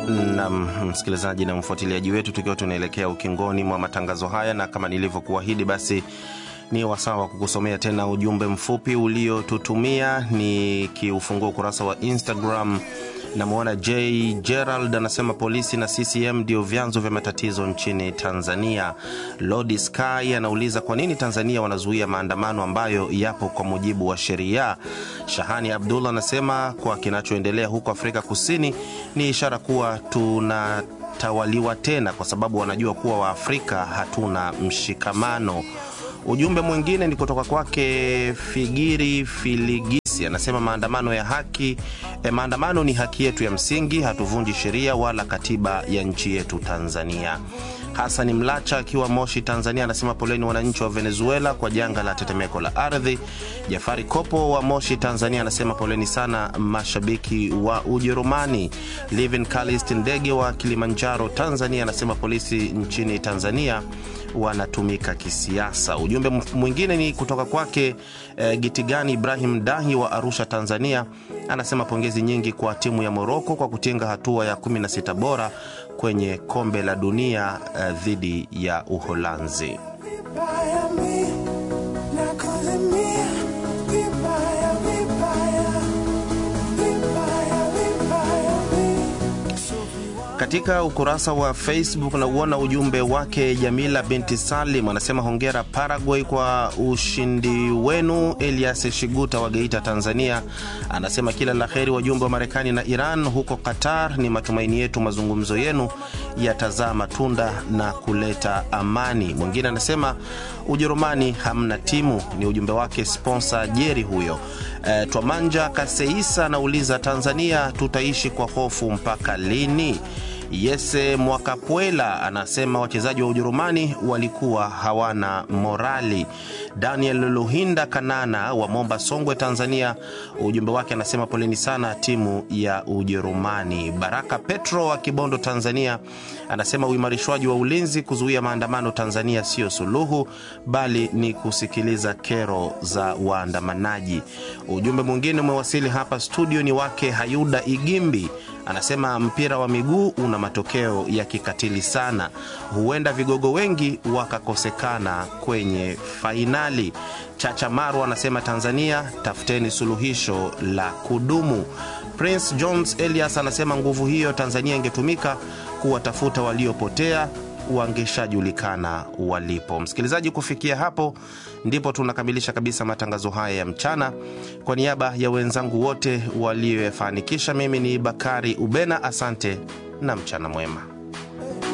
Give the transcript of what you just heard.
na msikilizaji na mfuatiliaji wetu, tukiwa tunaelekea ukingoni mwa matangazo haya, na kama nilivyokuahidi, basi ni wasaa wa kukusomea tena ujumbe mfupi uliotutumia, nikiufungua ukurasa wa Instagram. Namwona J Gerald anasema polisi na CCM ndio vyanzo vya matatizo nchini Tanzania. Lodi Sky anauliza kwa nini Tanzania wanazuia maandamano ambayo yapo kwa mujibu wa sheria. Shahani Abdullah anasema kwa kinachoendelea huko Afrika Kusini ni ishara kuwa tunatawaliwa tena, kwa sababu wanajua kuwa Waafrika hatuna mshikamano. Ujumbe mwingine ni kutoka kwake Figiri Filigisi, anasema maandamano ya haki eh, maandamano ni haki yetu ya msingi, hatuvunji sheria wala katiba ya nchi yetu Tanzania. Hasani Mlacha akiwa Moshi, Tanzania, anasema poleni wananchi wa Venezuela kwa janga la tetemeko la ardhi. Jafari Kopo wa Moshi, Tanzania, anasema poleni sana mashabiki wa Ujerumani. Livin Kalist Ndege wa Kilimanjaro, Tanzania, anasema polisi nchini Tanzania wanatumika kisiasa. Ujumbe mwingine ni kutoka kwake e, Gitigani Ibrahim Dahi wa Arusha, Tanzania, anasema pongezi nyingi kwa timu ya Moroko kwa kutinga hatua ya 16 bora kwenye kombe la dunia e, dhidi ya Uholanzi. Katika ukurasa wa Facebook na uona ujumbe wake Jamila binti Salim anasema hongera Paraguay kwa ushindi wenu. Elias Shiguta wa Geita, Tanzania, anasema kila la heri wajumbe wa Marekani na Iran huko Qatar. Ni matumaini yetu mazungumzo yenu yatazaa matunda na kuleta amani. Mwingine anasema Ujerumani hamna timu, ni ujumbe wake sponsor Jeri huyo. E, Twamanja Kaseisa anauliza Tanzania tutaishi kwa hofu mpaka lini? Yese Mwakapwela anasema wachezaji wa Ujerumani walikuwa hawana morali. Daniel Luhinda Kanana wa Momba, Songwe, Tanzania, ujumbe wake anasema poleni sana timu ya Ujerumani. Baraka Petro wa Kibondo, Tanzania, anasema uimarishwaji wa ulinzi kuzuia maandamano Tanzania sio suluhu, bali ni kusikiliza kero za waandamanaji. Ujumbe mwingine umewasili hapa studio, ni wake Hayuda Igimbi anasema mpira wa miguu una matokeo ya kikatili sana, huenda vigogo wengi wakakosekana kwenye fainali. Chacha Maru anasema Tanzania, tafuteni suluhisho la kudumu. Prince Jones Elias anasema nguvu hiyo Tanzania ingetumika kuwatafuta waliopotea wangeshajulikana walipo. Msikilizaji, kufikia hapo ndipo tunakamilisha kabisa matangazo haya ya mchana. Kwa niaba ya wenzangu wote walioyafanikisha, mimi ni Bakari Ubena, asante na mchana mwema.